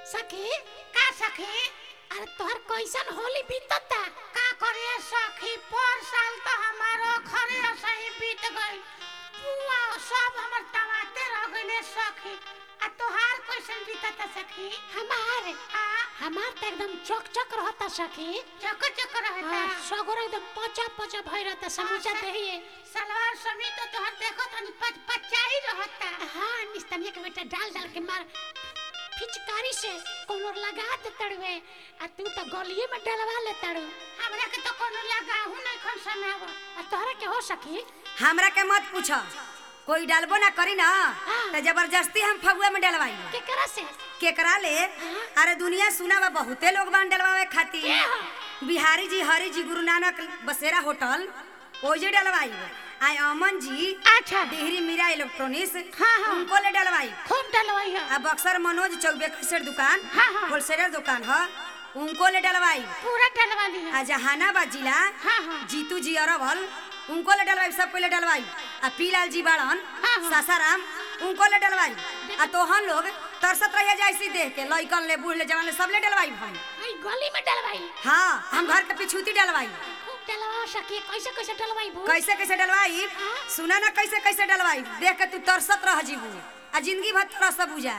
सखी का सखी अरे तोहर कैसन होली बीतता का करे सखी पर साल तो हमारो खरे सही बीत गई पुआ सब हमर टमाटे रह गइले सखी आ तोहार कैसन बीतता सखी हमार आ हमार तो एकदम चक चक रहता सखी चक चक रहता हाँ, सगरो एकदम पचा पचा भई रहता समूचा हाँ, देहिए सलवार समीज तो तोहर देखो तनी पच पचा ही रहता हाँ निस्तनिया के बेटा डाल डाल के मार फिचकारी से कोनो लगा दे तड़वे आ तू तो गलिए में डलवा ले तड़ू हमरा के तो कोनो लगाहू नहीं खन सनाव आ तोहरा के हो सकी हमरा के मत पूछ कोई डालबो ना करी ना हाँ। तो जबरदस्ती हम फगुआ में डलवाई केकरा से केकरा ले अरे दुनिया सुना बा बहुते लोग बान डलवावे के खातिर हो बिहारी जी हरी जी गुरु नानक बसेरा होटल ओजे डलवाई आय अमन जी अच्छा डिहरी मीरा इलेक्ट्रॉनिक्स हाँ, हाँ। उनको ले डलवाई खूब डलवाई है आ बक्सर मनोज चौबे कैसेट दुकान हाँ, हाँ। होलसेलर दुकान ह उनको ले डलवाई पूरा डलवा ली है आ जहानाबाद जिला हाँ, हाँ। जीतू जी अरवल उनको ले डलवाई सब कोई ले डलवाई आ पीलाल जी बाड़न हाँ, हाँ। सासाराम उनको ले डलवाई आ तोहन लोग तरसत रहिए जैसी देख के लइकन ले बूढ़ ले जवान ले सब ले डलवाई भाई आई गली में डलवाई हाँ हम घर के पिछूती डलवाई खूब डलवा सकी कैसे कैसे डलवाई भू कैसे कैसे डलवाई हाँ। सुना ना कैसे कैसे डलवाई देख के तू तरसत रह जीबू आ जिंदगी भर तरस बुझा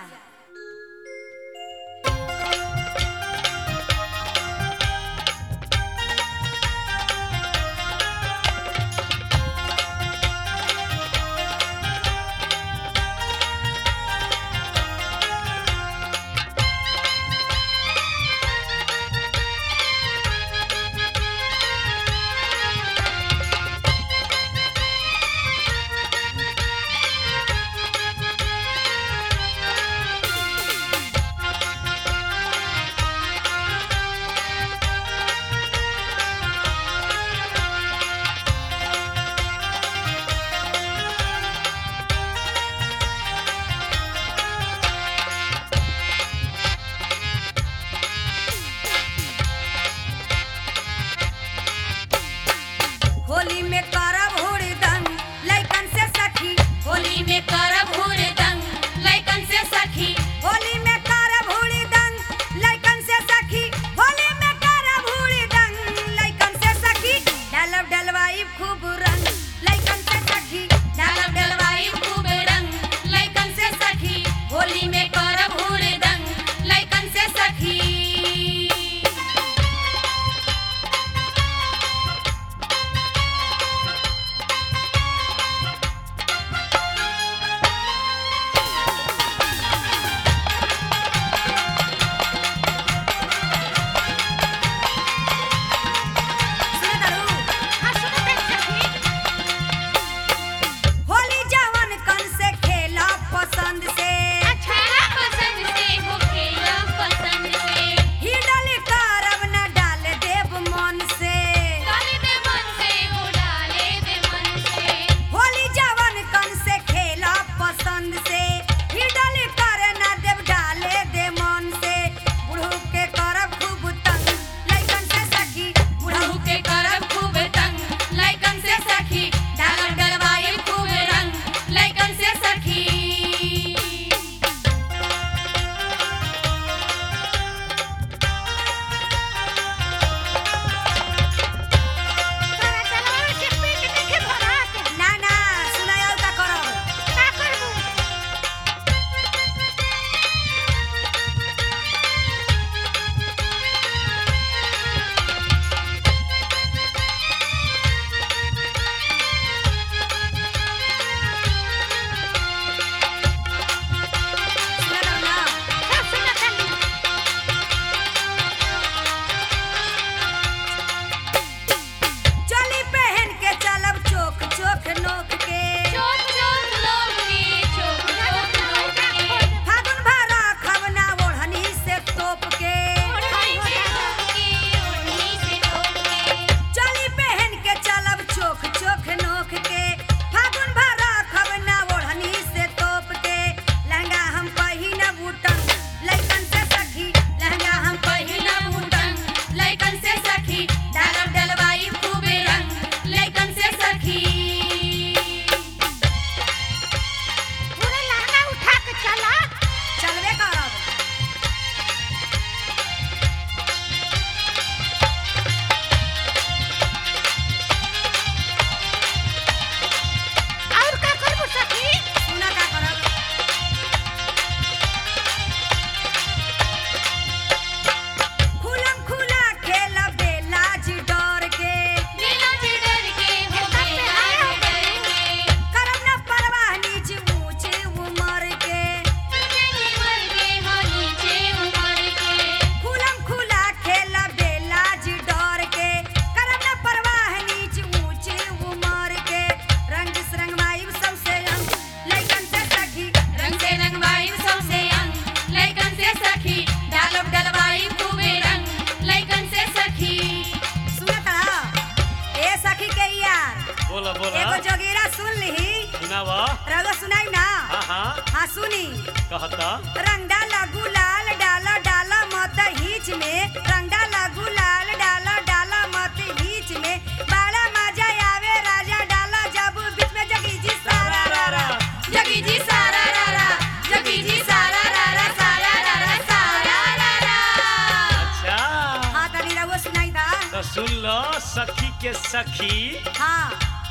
सुनी कहता रंग डाला गुलाल डाला डाला मत हीच में रंग डाला गुलाल डाला डाला मत हीच में बड़ा मजा आवे राजा डाला जब बीच में जगी जी सारा रा रा जगी जी सारा रा रा जगी जी सारा रा रा सारा रा रा सारा रा रा अच्छा हाँ तनी रहुआ सुनाई था तो सुन लो सखी के सखी हाँ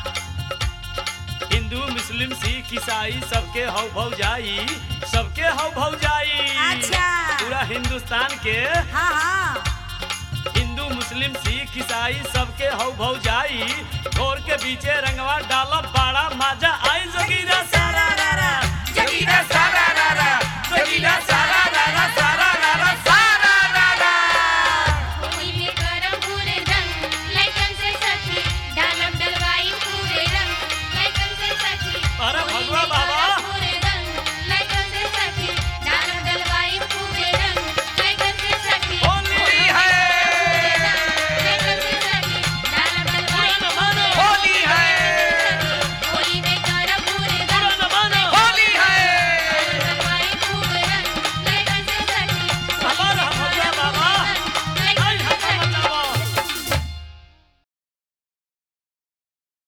हिंदू मुस्लिम सिख ईसाई सबके हौ भौ जाई सबके हौ भौ जाई अच्छा। पूरा हिंदुस्तान के हाँ हाँ हिंदू मुस्लिम सिख ईसाई सबके हौ भौ जाई घोर के बीचे रंगवा डालब बड़ा मजा आई जोगीरा सारा रा रा जोगीरा सारा रा